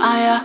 aya.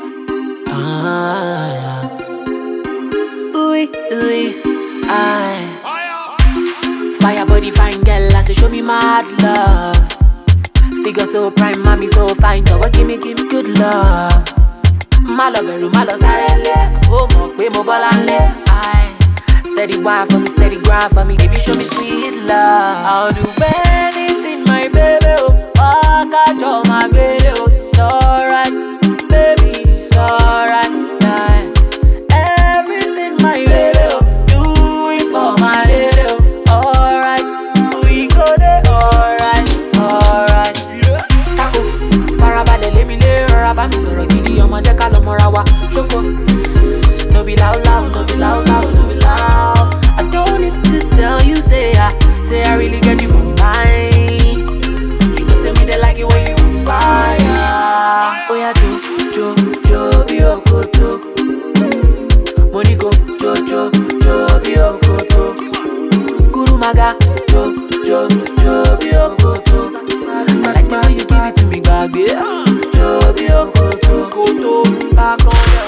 Ah, ooey, ooey, aye. Fire body fine girl, I say show me mad love. Figure so prime, mommy so fine, so give me, give me good love. Má lọ bẹ̀rù, má lọ sáré lé, ó mọ̀ pé mo bọ́lá ń lé. Aye. Steady wine for me, steady grind for me, baby show me sweet love. I'll do anything, my baby, oh. Wákàjọ máa gbélé, oh. It's alright, baby, it's alright. Aye. Everything, my baby, oh. Do it for my lady, oh. Alright, we go there, alright, alright. Tako, farabalẹ̀ lémi lé rọra bá mi sọ̀rọ̀ gidi ọmọ jẹ́ ká lọ mọ́ra wa ṣókò. No be loud loud, no be loud loud, no be loud. I don't need to tell you say I, say I really get you from mine. You know say me they like it when you on fire. Oh yeah, jo jo jo be okoto. Money go jo jo jo be okoto. Guru maga jo jo jo be okoto. I like the way you give it to me, gbàgbé. Jo be okoto. Koto back on the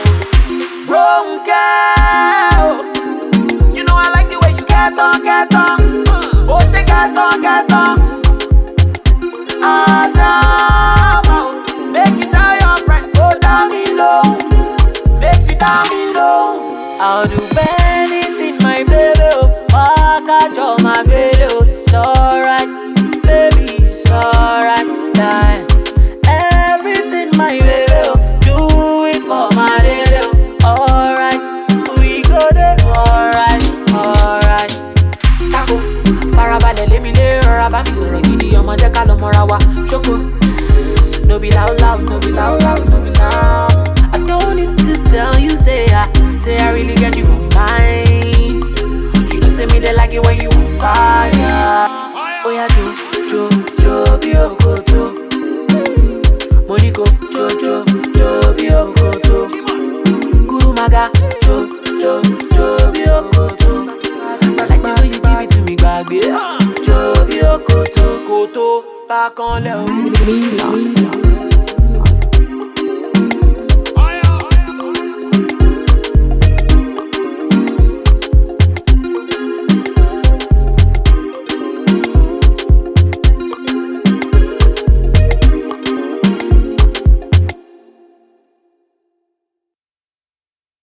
Ronke. oh. You know I like the way you get on, get on. Oh, she get on, get on. Adamo, make it tell your friend, go down below. Make she down below. I'll do anything, my baby. Oh, Wákàjọ máa gbélé, oh. It's alright, baby, it's alright. Die. Everything, my baby. Oh, do it for my lady. Oh, alright, we go there. Alright, alright. Tako, farabalẹ̀ lémi lé rọra bá mi sọ̀rọ̀ gidi ọmọ jẹ́ ká lọ mọ́ra wa ṣókò. No be loud loud, no be loud loud, no be loud. I don't need to tell you say I, say I really get you from mine. You know say me they like it when you on fire. Oh yeah, jo jo jo be okoto. Money go jo jo jo be okoto. Guru maga jo jo jo be okoto. I like the way you give it to me, gbàgbé. Jo be okoto koto back on lẹ o. Relax.